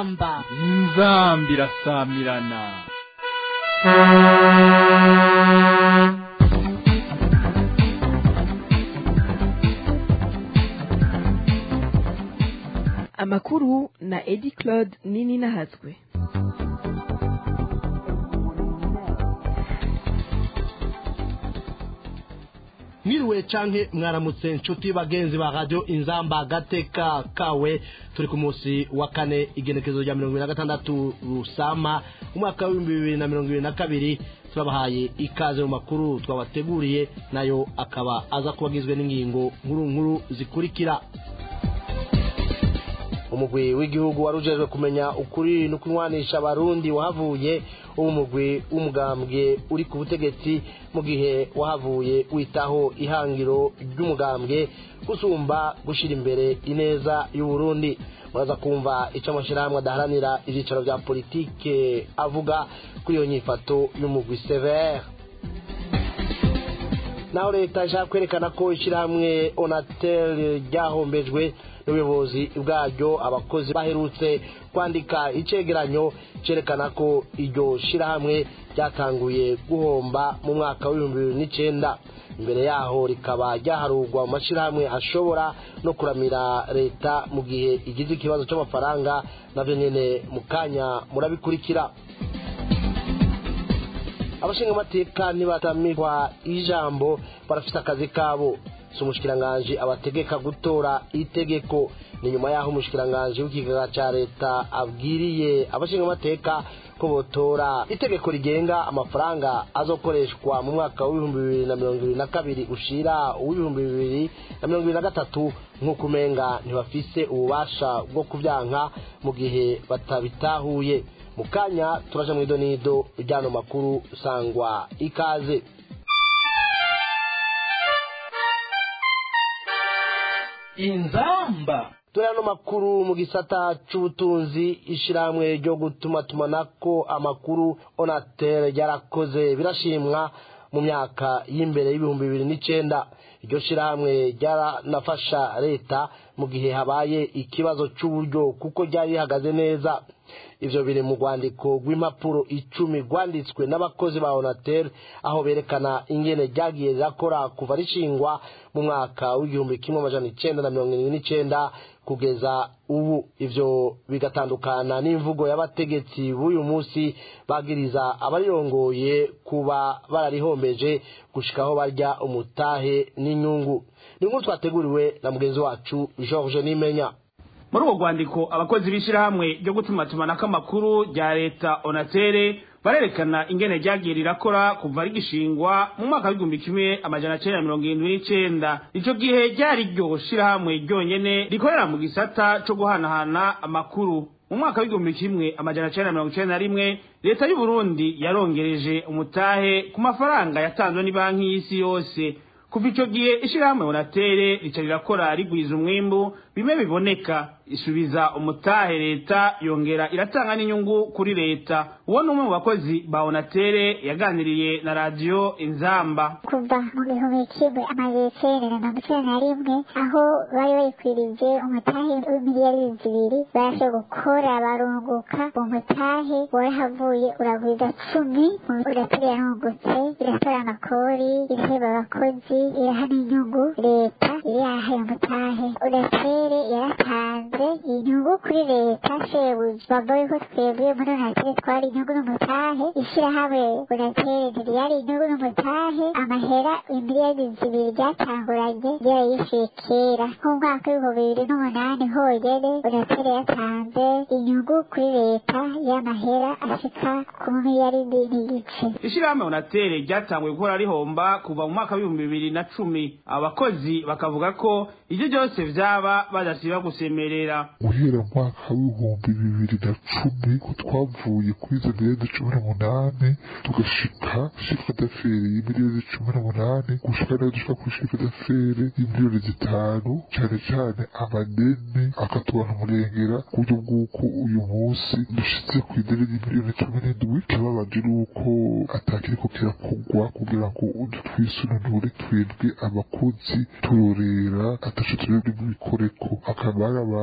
inzamba inzamba irasamirana amakuru na edi claude nini nahazwe mwiriwe canke mwaramutse nshuti bagenzi ba radio inzamba agateka kawe turi ku munsi wa kane igenekezo rya mirongo ibiri na gatandatu rusama umwaka w'ibihumbi bibiri na mirongo ibiri na kabiri turabahaye ikaze mu makuru twabateguriye nayo akaba aza kuba agizwe n'ingingo nkuru nkuru zikurikira umugwi w'igihugu wari ujejwe kumenya ukuri no kunywanisha abarundi wahavuye uwo mugwi w'umugambwe uri ku butegetsi mu gihe wahavuye witaho ihangiro ry'umugambwe gusumba gushyira imbere ineza y'uburundi muraza kumva icyo amashyirahamwe adaharanira ibyicaro bya politike avuga kuri iyo nyifato y'umugwi severe naho leta ishaka kwerekana ko ishyirahamwe onatel ryahombejwe n'ubuyobozi bwaryo abakozi baherutse kwandika icegeranyo cyerekana ko iryo shyirahamwe ryatanguye guhomba mu mwaka w'ibihumbi bibiri n'icyenda imbere yaho rikaba ryaharurwa mu mashyirahamwe ashobora no kuramira leta mu gihe igize ikibazo cy'amafaranga nabyo nyine mu kanya murabikurikira abashingamateka ntibatamirwa ijambo barafite akazi kabo si umushikiranganji abategeka gutora itegeko ni nyuma y'aho umushikiranganji w'ikigega cya leta abwiriye abashingamateka ko botora itegeko rigenga amafaranga azokoreshwa mu mwaka w'ibihumbi bibiri na mirongo ibiri na kabiri ushira uw'ibihumbi bibiri na mirongo ibiri na gatatu nk'uko umenga ntibafise ububasha bwo kubyanka mu gihe batabitahuye mu kanya turaje mu idonido ry'ano makuru sangwa ikaze inzamba turi ano makuru mu gisata c'ubutunzi ishirahamwe ryo gutuma tumanako amakuru onatel ryarakoze birashimwa mu myaka y'imbere y'ibihumbi bibiri n'icenda iryo shirahamwe ryaranafasha leta mu gihe habaye ikibazo c'uburyo kuko ryari rihagaze neza ivyo biri mu rwandiko rw'impapuro icumi rwanditswe n'abakozi ba onatel aho berekana ingene ryagiye rirakora kuva rishingwa mu mwaka w'igihumbi kimwe amajana icenda na mirongo irindwi n'icenda kugeza ubu ivyo bigatandukana n'imvugo y'abategetsi b'uyu munsi bagiriza abarirongoye kuba bararihombeje gushikaho barya umutahe n'inyungu ni nkuru twateguriwe na mugenzi wacu george nimenya muri urwo rwandiko abakozi b'ishyirahamwe ryo gutumatumanako amakuru rya leta onatere barerekana ingene ryagiye rirakora kuva rigishingwa mu mwaka w'igihumbi kimwe amajana cenda na mirongo irindwi n'icenda ico gihe ryari ryo shirahamwe ryonyene rikorera mu gisata co guhanahana amakuru mu mwaka w'igihumbi kimwe amajana cenda na mirongo icenda na rimwe leta y'uburundi yarongereje umutahe ku mafaranga yatanzwe n'ibanki y'isi yose kuva ico gihe ishirahamwe onatere rica rirakora rigwiza umwimbu bimwe biboneka isubiza umutahe leta yongera iratanga n'inyungu kuri leta uwo ni umwe mu bakozi ba onatere yaganiriye na radiyo inzamba kuva mu gihumbi kimwe amajana icenda na mirongo icenda na rimwe aho bari bayikwirije umutahe w'imiliyari zibiri barashe gukora barunguka uwo mutahe warahavuye uragwiza cumi uratora yarungutse iratora amakori iraheba abakozi iraha n'inyungu leta iraha umutahe unatere yaratanze inyungu kuri leta shebuja bavuga yuko twebwe muri unatere twari inyungu n'umutahe ishyirahamwe unatere ntiryari inyungu n'umutahe amahera imiliyoni zibiri ryatanguranye ryarayishyuye kera nk'umwaka w'ibihumbi bibiri n'umunani honyene unatere yatanze inyungu kuri leta y'amahera ashika ku miliyaridi n'igice ishirahamwe onatere ryatanguye gukora rihomba kuva mu mwaka w'ibihumbi bibiri na cumi abakozi bakavuga ko ivyo byose vyaba badasiba gusemerera guhera mu mwaka w'ibihumbi bibiri na cumi ko twavuye kuri izo miliyoni cumi n'umunani tugashika shifre d'affaires y'imiliyoni cumi n'umunani gushika nayo dushika kuri shifre d'affaires y'imiliyoni zitanu cane cane amadeni akatubana umurengera ku buryo bw'uko uyu munsi dushitse ku ideni ry'imiliyoni cumi n'indwi ikibabaje nuko atakiriko kirakogwa kugira ngo twisununure twebwe abakozi turorera ataco turebwe mu bikoreko akaba ari abantu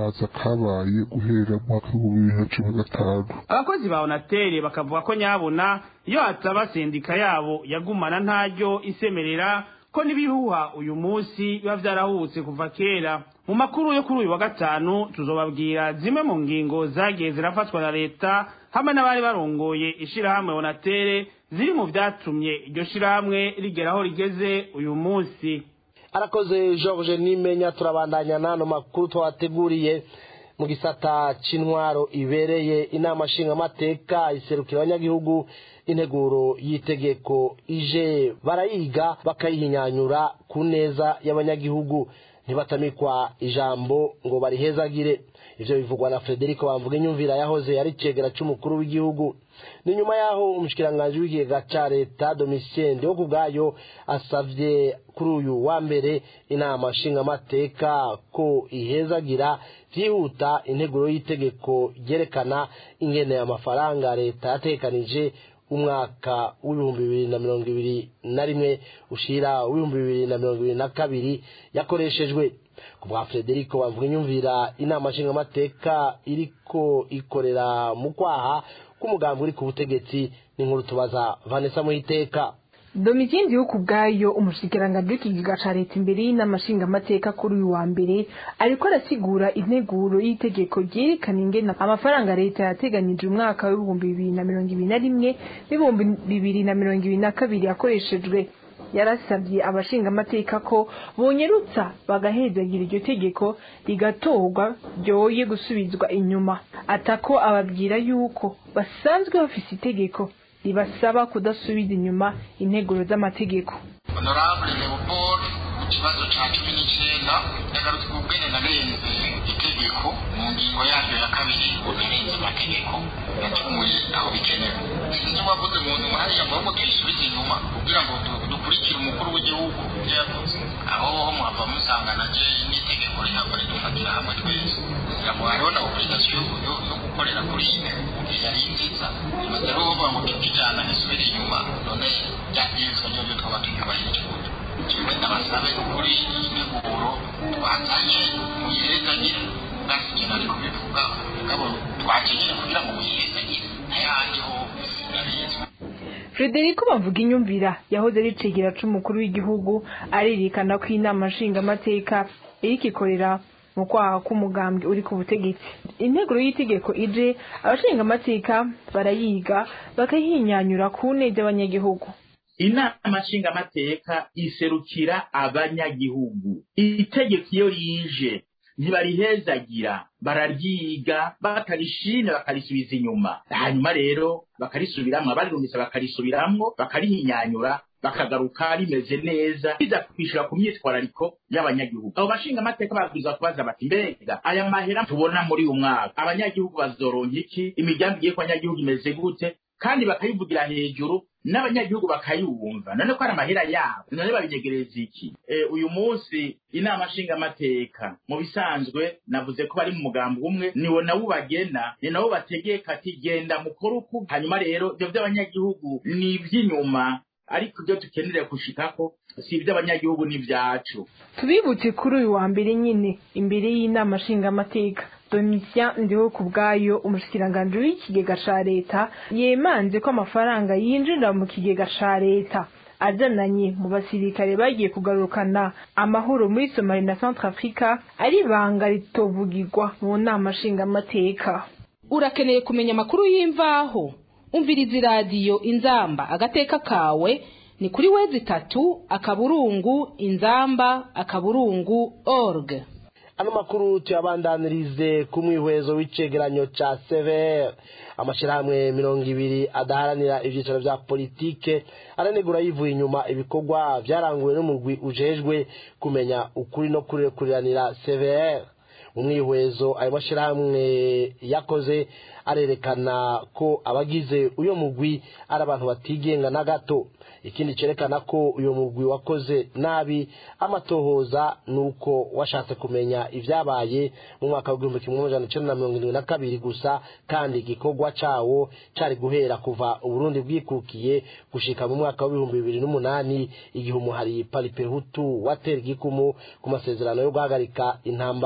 gusamaza kabaye guhera mu mwaka w'ibihumbi bibiri na cumi na gatanu abakozi ba onatere bakavuga ko nyabona iyo hataba sendika yabo yagumana ntaryo isemerera ko n'ibihuha uyu munsi biba vyarahubutse kuva kera mu makuru yo kuri uyu wa gatanu tuzobabwira zimwe mu ngingo zagiye zirafatwa na leta hamwe n'abari barongoye ishirahamwe onatere ziri mu vyatumye iryo shirahamwe rigera aho rigeze uyu munsi arakoze george nimenya turabandanya n'ano makuru twabateguriye mu gisata c'intwaro ibereye inama nshingamateka iserukira abanyagihugu integuro y'itegeko ije barayiga bakayihinyanyura ku neza y'abanyagihugu ntibatamikwa ijambo ngo barihezagire ivyo bivugwa na frederico bamvuga inyumvira yahoze ari cegera c'umukuru w'igihugu ni nyuma yaho umushikiranganji w'ikigega ca leta domitien wo kubwayo asavye kuri uyu wa mbere inama nshingamateka ko ihezagira vyihuta integuro y'itegeko ryerekana ingene amafaranga leta yatekanije umwaka w'ibihumbi bibiri na mirongo ibiri na rimwe ushira w'ibihumbi bibiri na mirongo ibiri na kabiri yakoreshejwe ku bwa frederico bamvuga inyumvira inama nshingamateka iriko ikorera mu kwaha k'umugambi uri ku butegetsi n'inkuru tubaza vanessa muhiteka domitien yo kubwayo umushikiranganji w'ikigega ca leta imbere y'inama nshingamateka kuri uyu wa mbere ariko arasigura integuro y'itegeko ryerekana ingene amafaranga leta yateganyije umwaka w'ibihumbi bibiri na mirongo ibiri na rimwe n'ibihumbi bibiri na mirongo ibiri na kabiri yakoreshejwe yarasabye abashingamateka ko bonyerutsa bagahezagira iryo tegeko rigatorwa ryoye gusubizwa inyuma atako ababwira yuko basanzwe bafise itegeko ribasaba kudasubiza inyuma integuro z'amategeko honorable leopold ku kibazo ca cumi n'icenda yagarutse ku bwene narenze itegeko mu ngingo yaryo ya kabiri ngo narenze amategeko yacumuye aho bikenewe sinzi wavuze mu nyuma hariya ngo ahubwo tuyisubize inyuma kugira ngo du- dukurikire umukuru w'igihugu ivyo yavuze aho ho muhava musanga naje n'itegeko rihava ridufatira hamwe twese kugira ngo hariho na obligation yo- yo yo gukorera kuri iyi yari nziza imaze rero bavuga ngo tukijana isubire inyuma none byabwirizwa ryo ryo twaba tuyubahirije gute jewe ndabasabe kuri iyi nteguro twazanye muyihezagire bwasije nari kubivuga mugabo twakenyere kugira ngo muyihezagire ntayandi ho sinabizwe frederico bavuga inyumvira yahoze ari cegera c'umukuru w'igihugu arerekana ko inama nshingamateka iriko ikorera mu kwaha k'umugambwe uri ku butegetsi integuro y'itegeko ije abashingamateka barayiga bakayihinyanyura ku neza y'abanyagihugu inama nshingamateka iserukira abanyagihugu itegeko iyo rije ntibarihezagira bararyiga bakarishimye bakarisubiza inyuma hanyuma rero bakarisubiramwo abarirumvise bakarisubiramwo bakarihinyanyura bakagaruka rimeze neza biza kwishura ku myitwarariko y'abanyagihugu abo bashinga amateka babwirizwa kubaza bati mbega aya mahera tubona muri uyu mwaka abanyagihugu bazoronka iki imigambi igiye ku banyagihugu imeze gute kandi bakayivugira hejuru n'abanyagihugu bakayumva none ko ari amahera yabo none babinyegereza iki e, uyu munsi inama nshingamateka mu bisanzwe navuze ko bari mu mugambi umwe niwo nawo bagena ni nabo bategeka ati genda mukore uku hanyuma rero ibyo by'abanyagihugu ni iby'inyuma ariko ibyo dukeneye gushikako si iby'abanyagihugu ni ibyacu tubibutse kuri uyu wa mbere nyine imbere y'inama nshingamateka domitien ndiho ku bwayo umushikiranganji w'ikigega ca leta yemanze ko amafaranga yinjira mu kigega ca leta azananye mu basirikare bagiye kugarukana amahoro muri somali na centrafrica ari ibanga ritovugirwa mu nama nshingamateka urakeneye kumenya amakuru y'imvaho umviriza iradiyo inzamba agateka kawe ni kuri wezi itatu akaburungu inzamba akaburungu org ano makuru tuyabandanirize ku mwihwezo w'icegeranyo ca severe amashyirahamwe mirongo ibiri adaharanira ibyicaro bya politike aranegura yivuye inyuma ibikorwa byaranguwe n'umugwi ujejwe kumenya ukuri no kurekuriranira severe mu mwihwezo ayo mashyirahamwe yakoze arerekana ko abagize uyo mugwi ari abantu batigenga na gato ikindi cyerekana ko uyu mugwi wakoze nabi amatohoza ni uko washatse kumenya ibyabaye mu mwaka w'igihumbi kimwe amajana icyenda na mirongo irindwi na kabiri gusa kandi igikorwa cyawo cyari guhera kuva uburundi bwikukiye gushika mu mwaka w'ibihumbi bibiri n'umunani igihe umuhari paripehutu watera igikumu ku masezerano yo guhagarika intambara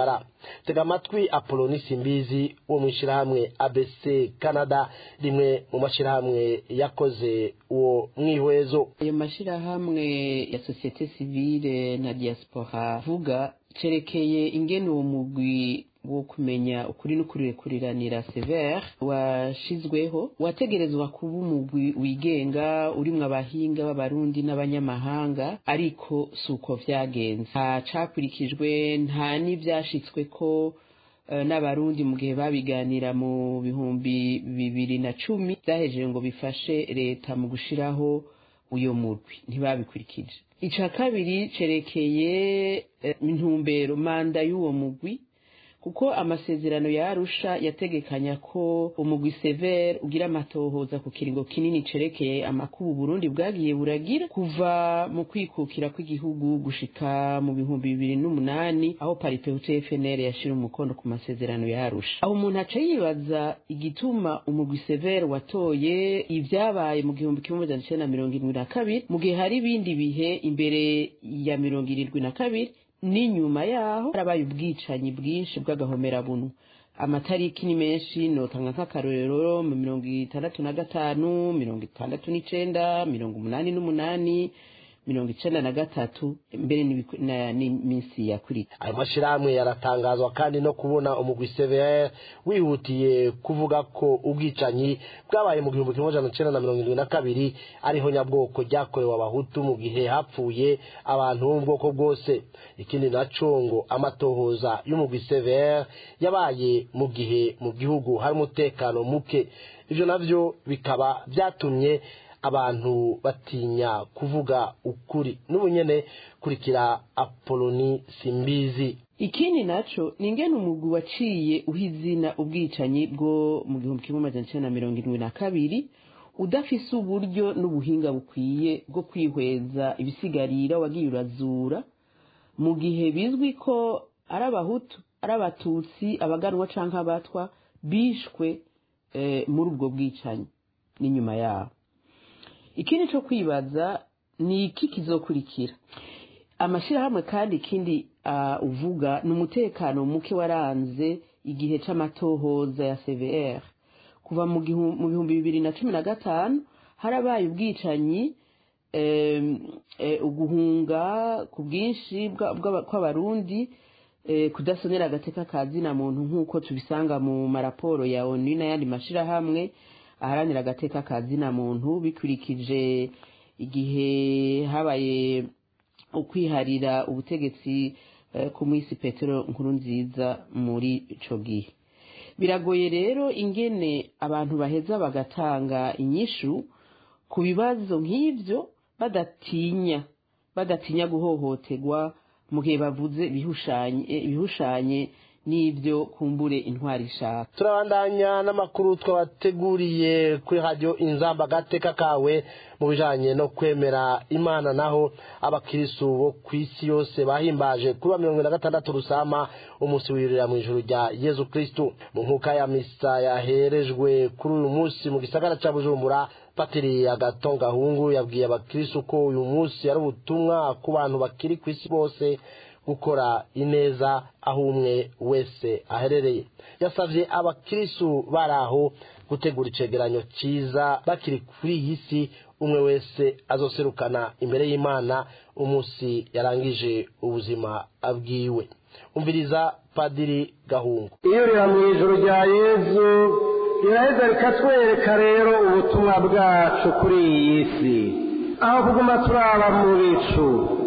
tega amatwi apoloni simbizi wo mu ishyirahamwe abc canada rimwe mu mashyirahamwe yakoze uwo mwihwezo ayo mashyirahamwe ya sosiyete sivile na diaspora vuga cerekeye ingene uwo mugwi wo kumenya ukuri n'ukurikuriranira severe washizweho wategerezwa kuba umugwi wigenga urimwo abahinga b'abarundi n'abanyamahanga ariko si uko vyagenze nta cakurikijwe nta n'ivyashitsweko n'abarundi mu gihe babiganira mu bihumbi bibiri na cumi vyahejeje ngo bifashe leta mu gushiraho uyo murwi ntibabikurikije ica kabiri cerekeye intumbero manda y'uwo mugwi kuko amasezerano ya arusha yategekanya ko umugwi severe ugira amatohoza ku kiringo kinini cerekeye amakubu burundi bwagiye buragira kuva mu kwikukira kw'igihugu gushika mu bihumbi bibiri n'umunani aho paripewute fnr yashira umukono ku masezerano ya arusha aho umuntu aca yibaza igituma umugwi severe watoye ivyabaye mu gihumbi kimwe amajana icenda na mirongo irindwi na kabiri mu gihe hari ibindi bihe imbere ya mirongo irindwi na kabiri n'inyuma yaho harabaye ubwicanyi bwinshi bw'agahomerabunu amatariki ni menshi notanga nk'akarorero mu mirongo itandatu na gatanu mirongo itandatu n'icenda mirongo umunani n'umunani mirongo icenda na gatatu mbere n'iminsi yakurikira ayo mashyirahamwe yaratangazwa kandi no kubona umugwi cvr wihutiye kuvuga ko ubwicanyi bwabaye mu gihumbi kimwe amajana icenda na mirongo irindwi na kabiri ariho nyabwoko ryakorewe abahutu mu gihe hapfuye abantu bo mu bwoko bwose ikindi naco ngo amatohoza y'umugwi cvr yabaye mu gihe mu gihugu hari umutekano muke ivyo navyo bikaba vyatumye abantu batinya kuvuga ukuri n'ubu nyene kurikira apoloni simbizi ikindi naco ni ingene umugwi waciye uha izina ubwicanyi bwo mu gihumbi kimwe amajana icenda na mirongo irindwi na kabiri udafise uburyo n'ubuhinga bukwiye bwo kwihweza ibisigarira wagiye urazura mu gihe bizwi ko ari abahutu ari abatutsi abaganwa canke abatwa bishwe eh, muri ubwo bwicanyi n'inyuma yabo ikindi cyo kwibaza ni iki kizokurikira amashyirahamwe kandi ikindi uh, uvuga ni umutekano muke waranze igihe c'amatohoza ya cvr kuva mu bihumbi bibiri na cumi na gatanu harabaye ubwicanyi uguhunga ku bwinshi kw'abarundi kudasonera agateka ka zina muntu nk'uko tubisanga mu maraporo ya onu n'ayandi mashyirahamwe aharanira agateka ka zina muntu bikurikije igihe habaye ukwiharira ubutegetsi ku mwisi petero nkuru nziza muri ico gihe biragoye rero ingene abantu baheza bagatanga inyishu ku bibazo nk'ivyo badatinya badatinya guhohoterwa mu gihe bavuze ibihushanye n'ibyo kumbure intwari ishaka turabandanya n'amakuru twabateguriye kuri radiyo inzamba agateka kawe mu bijanye no kwemera imana naho abakirisu bo ku isi yose bahimbaje kuri wa mirongo na gatandatu rusama umunsi wirira mu ijuru rya yezu kristu mu nkuka ya misa yaherejwe kuri uyu munsi mu gisagara ca bujumbura patiri agatonga hungu yabwiye abakirisu ko uyu munsi ari ubutumwa ku bantu bakiri ku isi bose gukora ineza aho umwe wese aherereye yasabye abakirisu bari aho gutegura icegeranyo cyiza bakiri kuri iyi si umwe wese azoserukana imbere y'imana umunsi yarangije ubuzima abwiwe umviriza padiri gahungu iyo rira mu ijoro rya yezu riraheza rikatwereka rero ubutumwa bwacu kuri iyi si aho kuguma turaba mu bicu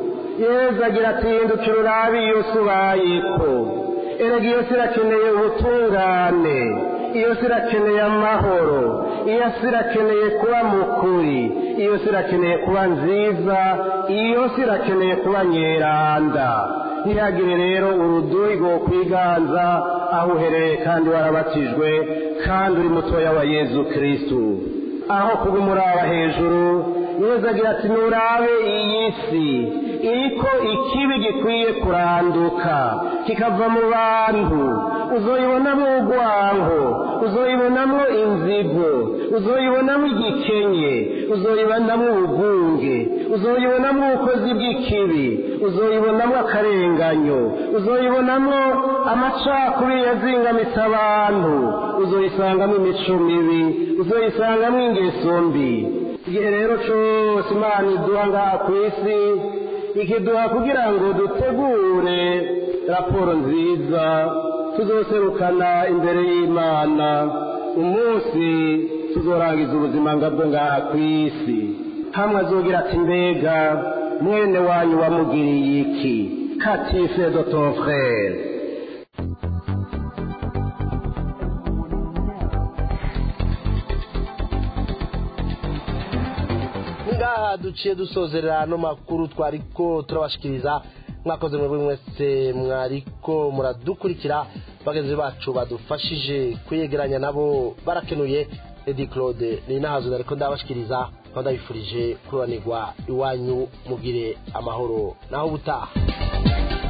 yezu agira ati hindukira urabe iyo si ubayeko erega iyo si irakeneye ubutungane iyo si irakeneye amahoro iyo si irakeneye kuba mukuri iyo si irakeneye kuba nziza iyo si irakeneye kuba nyeranda ntihagire rero uruduri rwo kwiganza aho uherereye kandi warabatijwe kandi uri mutoya wa yezu kirisitu aho kuba umuraba hejuru yezu agira ati nurabe iyi si iriko ikibi gikwiye kuranduka kikava mu bantu uzoyibonamo urwango uzoyibonamo inzigo uzoyibonamo igikenye uzoyibonamo ubugunge uzoyibonamo ubukozi bw'ikibi uzoyibonamo akarenganyo uzoyibonamo amacakubiri yazingamitse abantu uzoyisangamo imico mibi uzoyisangamo ingeso mbi igihe rero cyose imana iduha ngaha ku isi ikiduha kugira ngo dutegure raporo nziza tuzoserukana imbere y'imana umunsi tuzorangiza ubuzima ngabwo ngaha ku isi hamwe azogira ati mbega mwene wanyu wamugiriye iki katife de ton frere ngaha duciye dusozerera ano makuru twariko turabashikiriza mwakoze mwebwe mwese mwariko muradukurikira bagenzi bacu badufashije kwiyegeranya nabo barakenuye edi claude ni nahazo nariko ndabashikiriza aho ndabifurije kururanirwa iwanyu mugire amahoro naho ubutaha